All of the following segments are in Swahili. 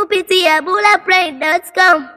kupitia bulaplay.com.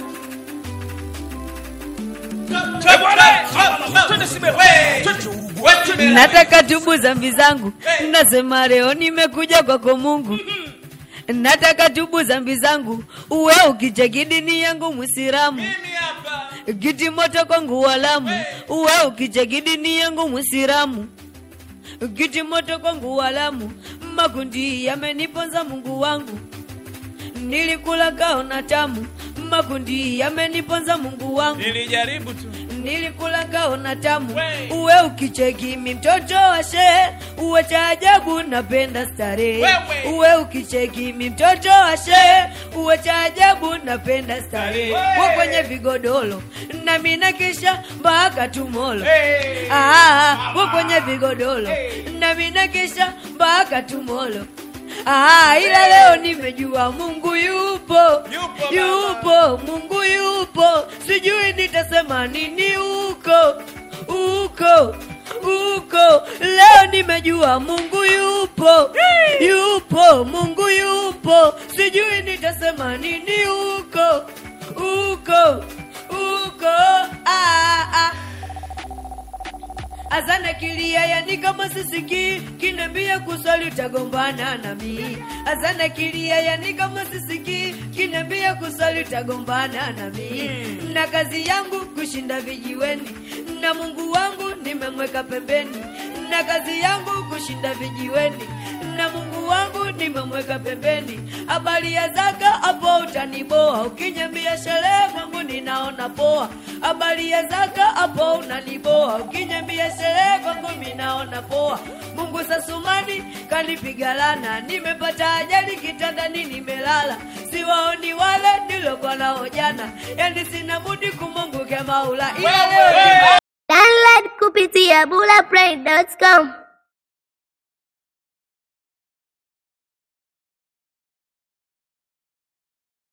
Nataka tubu zambi zangu, nasema leo nimekuja kwako Mungu. Nataka tubu zambi zangu, uwe ukicheki dini yangu Mwisilamu. Kiti moto kwangu walamu, uwe ukicheki dini yangu Mwisilamu. Kiti moto kwangu walamu, makundi yameniponza Mungu wangu. Nilikula kaona tamu, makundi yameniponza Mungu wangu. Nilijaribu tu. Nilikula kaona tamu, We. uwe ukicheki mi mtoto wa shehe, uwe cha ajabu napenda starehe. Wewe. Uwe ukicheki mi mtoto wa shehe, uwe cha ajabu napenda starehe. Wewe. Uwe kwenye vigodoro na mina kisha mpaka tumolo. Hey. Ah, uwe kwenye vigodoro na mina kisha mpaka tumolo. Ah, ila leo nimejua Mungu yupo, Yupo, baba. yupo, Mungu yupo, sijui nitasema nini huko huko huko. Leo nimejua Mungu yupo, yupo, Mungu yupo, sijui nitasema nini huko huko huko. Ah, ah. Azana kilia yani kama sisikii kinambia kusali utagombana nami. Azana kilia yani kama sisikii kinambia kusali utagombana nami. Na kazi yangu kushinda vijiweni na Mungu wangu nimemweka pembeni. Na kazi yangu kushinda vijiweni na Mungu wangu nimemweka pembeni. Habari ya zaka hapo utaniboa, ukinyambia sherehe kwangu ninaona poa. Habari ya zaka hapo unaniboa, ukinyambia sherehe kwangu minaona poa. Mungu sasumani kanipiga lana, nimepata ajali kitandani nimelala, siwaoni wale nilokuwa nao jana, yani sina budi kumunguke Maula ila leo Wewe. Download kupitia bulaplay.com.